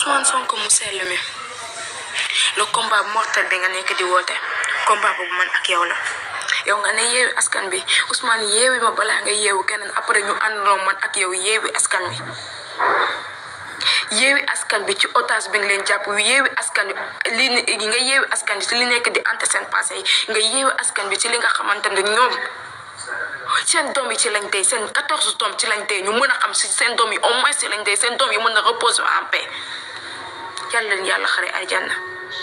Ousmane Sonko mu sell mi le combat mortel bi nga nekk di woote combat boobu man ak yow la yow nga ne yeewi askan bi Ousmane yeewi ma balaa nga yeewu keneen après ñu àndandoo man ak yow yeewi askan bi yeewi askan bi ci otage bi nga leen jàpp yeewi askan bi li nga yeewi askan bi ci li nekk di ante seen passé yi nga yeewi askan bi ci li nga xamante ne ñoom seen doom yi ci lañ tey seen quatorze doom ci lañ tey ñu mën a xam si seen doom yi au moins ci lañ tey seen doom yi mën a reposer en paix yàlla leen yàlla xare aljanna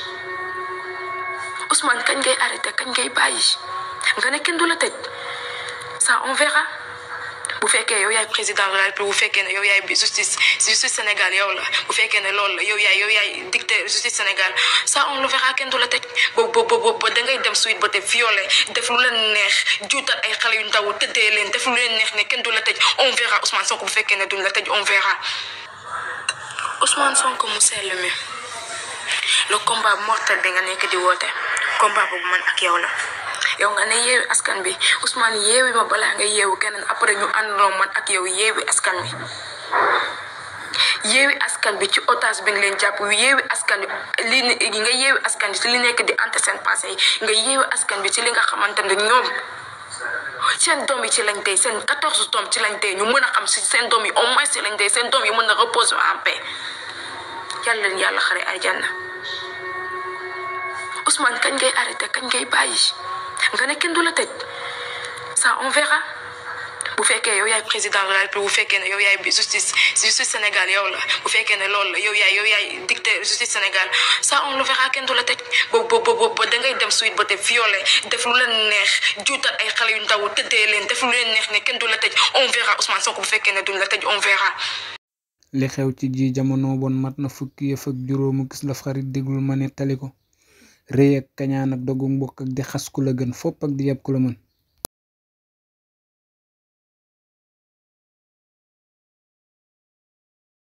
Ousmane kañ ngay arrêté kañ ngay bàyyi nga ne kenn du la tëj ça on verra bu fekkee yow yaay président de la République bu fekkee ne yow yaay justice justice Sénégal yow la bu fekkee ne loolu la yow yaay yow yaay dicté justice Sénégal ça on le verra kenn du la tëj boobu boobu ba da ngay dem suite ba te violé def lu leen neex juutal ay xale yu ndaw tëddee leen def lu leen neex ne kenn du la tëj on verra Ousmane Sonko bu fekkee ne duñ la tëj on verra Ousmane Sonko mu sell mi le combat mortel bi nga nekk di woote combat boobu man ak yow la yow nga ne yeewi askan bi Ousmane yeewi ma balaa nga yeewu keneen après ñu àndandoo man ak yow yeewi askan bi yeewi askan bi ci otage bi nga leen jàpp yeewi askan bi li nga yeewi askan bi ci li nekk di ante seen passé yi nga yeewi askan bi ci li nga xamante ne ñoom seen doom yi ci lañ tey seen quatorze doom ci lañ tey ñu mën a xam si seen doom yi au moins ci lañ tey seen doom yi mën a reposer en paix yàlla leen yàlla xare aljanna Ousmane kañ ngay arrêté kañ ngay bàyyi nga ne kenn du la tëj ça on verra bu fekkee yow yaay président de la République bu fekkee ne yow yaay justice justice Sénégal yow la bu fekkee ne loolu la yow yaay yow yaay dicté justice Sénégal ça on le verra kenn du la tëj boobu boobu ba da ngay dem suite ba te violé def lu leen neex juutal ay xale yu ndaw tëddee leen def lu leen neex ne kenn du la tëj on verra Ousmane Sonko bu fekkee ne duñ la tëj on verra. li xew ci ji jamono bon mat na fukki yëf ak juróomu gis la xarit déglul ma nettali ko rëy ak kañaan ak dogu mbokk ak di xas ku la gën fopp ak di yab ku la mën